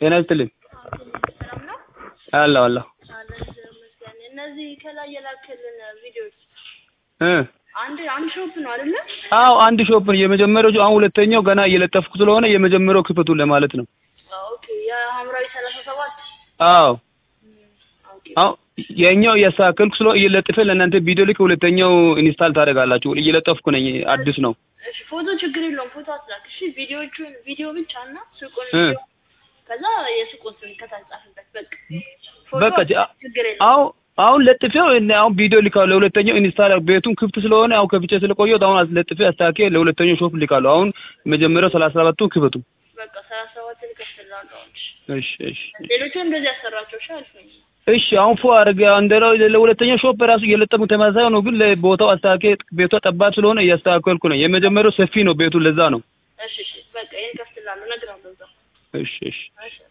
ጤና ይስጥልኝ። ሰላም ነው አለሁ አለሁ አለን ይመስገን። እነዚህ ከላይ የላክልን ቪዲዮዎች እ አንድ አንድ ሾፕ ነው አይደለ? አዎ አንድ ሾፕ ነው የመጀመሪያው። አሁን ሁለተኛው ገና እየለጠፍኩ ስለሆነ የመጀመሪያው ክፈቱ ለማለት ነው። ኦኬ የሐምራዊ ሰላሳ ሰባት አዎ ኦኬ አሁን የኛው እያስተካከልኩ ስለሆነ እየለጥፈ ለእናንተ ቪዲዮ ልክ ሁለተኛው ኢንስታል ታደርጋላችሁ። እየለጠፍኩ ነኝ። አዲስ ነው። እሺ ፎቶ ችግር የለውም ፎቶ አትላክ። እሺ ቪዲዮዎቹን ቪዲዮ ብቻ እና ሱቁን እ ቪዲዮ ከዛ የሱቁን ስም ከታች ጻፍበት በቃ ፎቶ በቃ አ- ችግር የለውም። አሁን አሁን ለጥፌው እነ አሁን ቪዲዮ ልካለሁ። ለሁለተኛው ኢንስታል ቤቱን ክፍት ስለሆነ አሁን ከፍቼ ስለቆየሁት አሁን ለጥፌ አስተካክዬ ለሁለተኛው ሾፕ ልካለሁ። አሁን መጀመሪያው ሰላሳ ሰባቱን ክፈቱ። በቃ ሰላሳ ሰባትን እከፍትልሃለሁ አሁን። እሺ እሺ እሺ ሌሎቹን እንደዚህ ያሰራቸው እሺ አሪፍ ነው። እሺ አሁን ፎ አድርገህ እንደው ለሁለተኛው ሾፕ ራሱ እየለጠሙ ተመሳሳይ ነው፣ ግን ለቦታው አስተካክዬ ቤቷ ጠባብ ስለሆነ እያስተካከልኩ ነው። የመጀመሪያው ሰፊ ነው ቤቱ፣ ለዛ ነው። እሺ እሺ በቃ ይሄን እከፍትልሃለሁ እነግርሃለሁ እዛው። እሺ እሺ እሺ